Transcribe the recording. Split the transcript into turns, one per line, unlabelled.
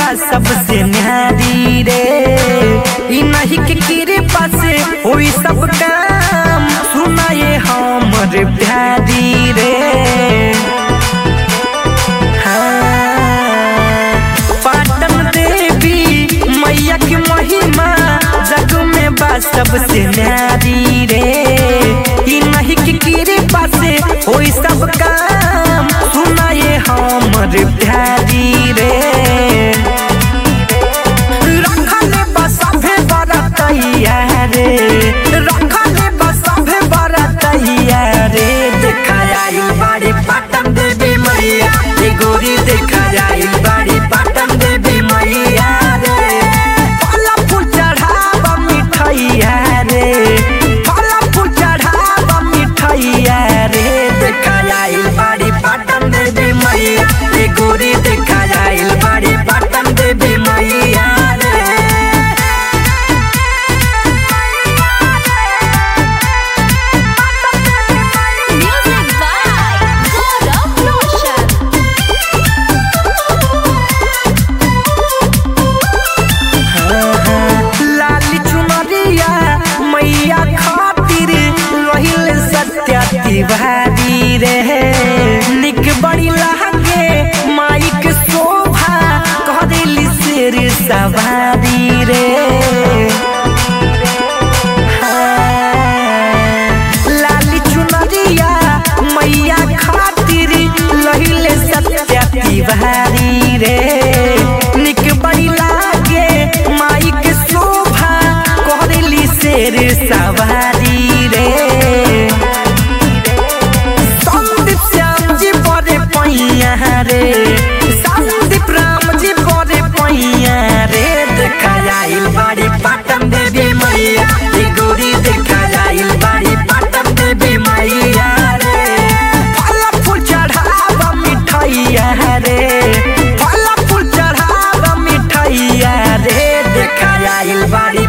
बा सबसे न्यारी रे ई नहीं के कृपा से होई सब काम सुनाए हमर प्यारी रे हाँ, पाटन देवी मैया की महिमा जग में बा सबसे न्यारी रे ई नहीं की कृपा से होई सब काम सुनाए हमर प्यारी रे रखले बसभे बरतैया रे रखले बसभे बरतैया रे देखा आइल बाड़ी पाटन देवी मैया ए गोरी देखा आइल बाड़ी पाटन देवी मैया रे फल फूल चढ़ावा मिठैया रे फल फूल चढ़ावा मिठैया रे देखा आइल बाड़ी पाटन देवी मैया ए गोरी देखा आइल बाड़ी पाटन देवी मैया रे
Music by Gaurav Roshan.
लाली चुनरिया मैया खातिर रहिल सत्या तिवारी रे निक बड़ी लागे माइक शोभा करेली शेर सवारी रे लाली चुनरिया मैया खातिर लहिले सत्या तिवारी रे निक बड़ी लागे माइक शोभा करेली शेर सवारी रे संदीप श्याम जी बड़े पैया रे संदीप राम जी बड़े पैया रे देखा आइल बाड़ी पाटन देवी मैया ई गोरी देखा आइल बाड़ी पाटन देवी मैया रे फल फूल चढ़ावा मिठैया रे फल फूल चढ़ावा मिठैया रे देखा आइल बाड़ी